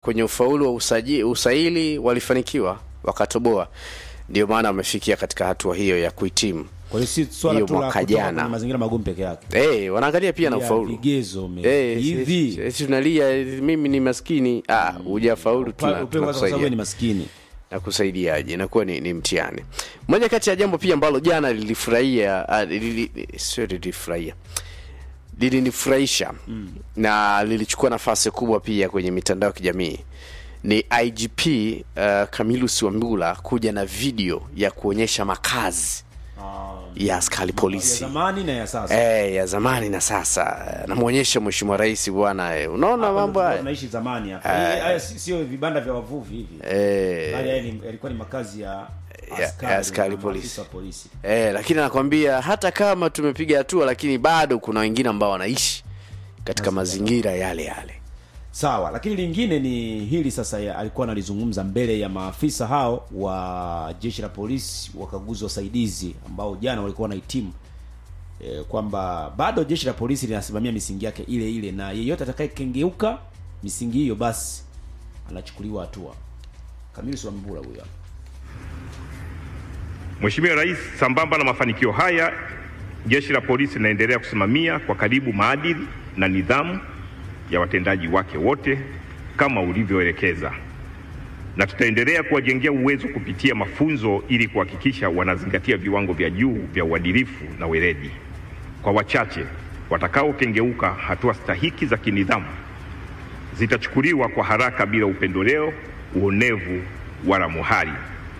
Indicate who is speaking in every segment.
Speaker 1: kwenye ufaulu wa usaji, usaili walifanikiwa wakatoboa, ndio maana wamefikia katika hatua hiyo ya kuhitimu.
Speaker 2: Kwa hiyo si swala
Speaker 1: Hiyo
Speaker 2: tu la
Speaker 1: mwaka
Speaker 2: kutoka
Speaker 1: jana.
Speaker 2: kwenye mazingira magumu peke yake.
Speaker 1: Eh, wanaangalia pia na
Speaker 2: Ya
Speaker 1: ufaulu.
Speaker 2: Vigezo me-
Speaker 1: Eh,
Speaker 2: hivi.
Speaker 1: si- si tunalia mimi ni maskini. Ah, hujafaulu tuna-
Speaker 2: Pa- upewe kwa sababu wewe ni
Speaker 1: tunakusaidia.
Speaker 2: maskini.
Speaker 1: na kusaidiaje inakuwa ni, ni mtihani moja kati ya jambo pia ambalo jana lilifurahia ah, lili- sio lilifurahia lilinifurahisha mm. na lilichukua nafasi kubwa pia kwenye mitandao ya kijamii ni igp uh, camilus wambula kuja na video ya kuonyesha makazi ya askari
Speaker 2: Ya
Speaker 1: polisi
Speaker 2: zamani na ya sasa.
Speaker 1: Eh, ya zamani na sasa namwonyesha mheshimiwa rais bwana eh, unaona mambo haya
Speaker 2: Tunaishi zamani hapa. Eh, Haya si- sio vibanda vya wavuvi hivi.
Speaker 1: eh,
Speaker 2: Bali haya ni- yalikuwa ni makazi ya
Speaker 1: ya
Speaker 2: askari,
Speaker 1: askari
Speaker 2: na
Speaker 1: polisi.
Speaker 2: maafisa wa polisi.
Speaker 1: Eh, lakini anakwambia hata kama tumepiga hatua lakini bado kuna wengine ambao wanaishi katika mazingira yale yale.
Speaker 2: Sawa, lakini lingine ni hili sasa ya, alikuwa analizungumza mbele ya maafisa hao wa jeshi la polisi wakaguzi wasaidizi ambao jana walikuwa wanahitimu e, kwamba bado jeshi la polisi linasimamia misingi yake ile ile na yeyote atakayekengeuka misingi hiyo basi anachukuliwa hatua. Kamili Swambula huyo hapa.
Speaker 3: Mheshimiwa Rais, sambamba na mafanikio haya, jeshi la polisi linaendelea kusimamia kwa karibu maadili na nidhamu ya watendaji wake wote kama ulivyoelekeza, na tutaendelea kuwajengea uwezo kupitia mafunzo ili kuhakikisha wanazingatia viwango vya juu vya uadilifu na weledi. Kwa wachache watakaokengeuka, hatua stahiki za kinidhamu zitachukuliwa kwa haraka bila upendeleo, uonevu wala muhali.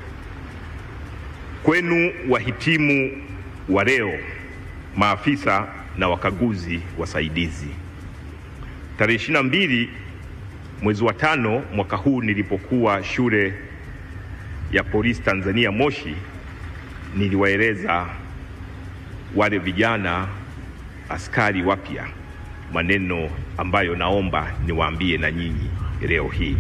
Speaker 3: Kwenu wahitimu wa leo, maafisa na wakaguzi wasaidizi, tarehe ishirini na mbili mwezi wa tano mwaka huu nilipokuwa shule ya polisi Tanzania Moshi, niliwaeleza wale vijana askari wapya maneno ambayo naomba niwaambie na nyinyi leo hii.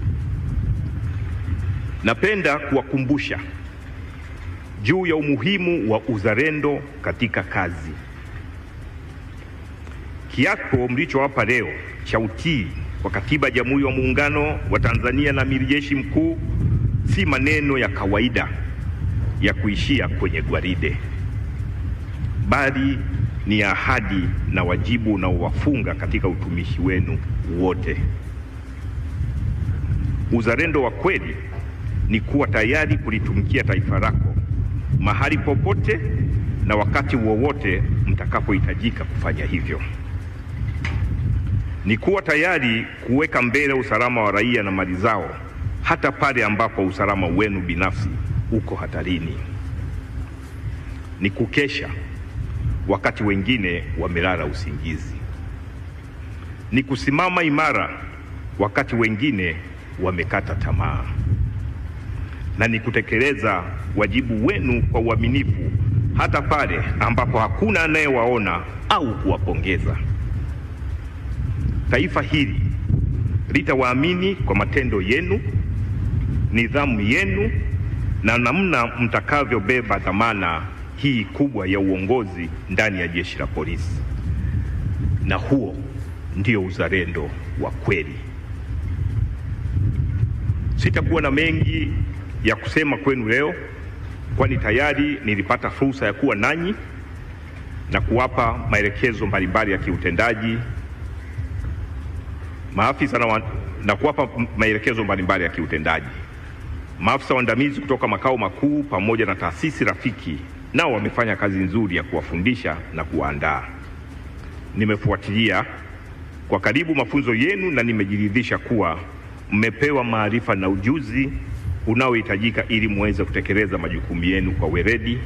Speaker 3: Napenda kuwakumbusha juu ya umuhimu wa uzalendo katika kazi. Kiapo mlichowapa leo cha utii kwa Katiba ya Jamhuri ya Muungano wa Tanzania na Amiri Jeshi Mkuu si maneno ya kawaida ya kuishia kwenye gwaride, bali ni ahadi na wajibu unaowafunga katika utumishi wenu wote. Uzalendo wa kweli ni kuwa tayari kulitumikia taifa lako mahali popote na wakati wowote mtakapohitajika kufanya hivyo. Ni kuwa tayari kuweka mbele usalama wa raia na mali zao hata pale ambapo usalama wenu binafsi uko hatarini. Ni kukesha wakati wengine wamelala usingizi. Ni kusimama imara wakati wengine wamekata tamaa na ni kutekeleza wajibu wenu kwa uaminifu hata pale ambapo hakuna anayewaona au kuwapongeza. Taifa hili litawaamini kwa matendo yenu, nidhamu yenu na namna mtakavyobeba dhamana hii kubwa ya uongozi ndani ya jeshi la polisi, na huo ndio uzalendo wa kweli. Sitakuwa na mengi ya kusema kwenu leo, kwani tayari nilipata fursa ya kuwa nanyi na kuwapa maelekezo mbalimbali ya kiutendaji maafisa na, wa, na kuwapa maelekezo mbalimbali ya kiutendaji. Maafisa waandamizi kutoka makao makuu pamoja na taasisi rafiki nao wamefanya kazi nzuri ya kuwafundisha na kuwaandaa. Nimefuatilia kwa karibu mafunzo yenu na nimejiridhisha kuwa mmepewa maarifa na ujuzi unaohitajika ili muweze kutekeleza majukumu yenu kwa weledi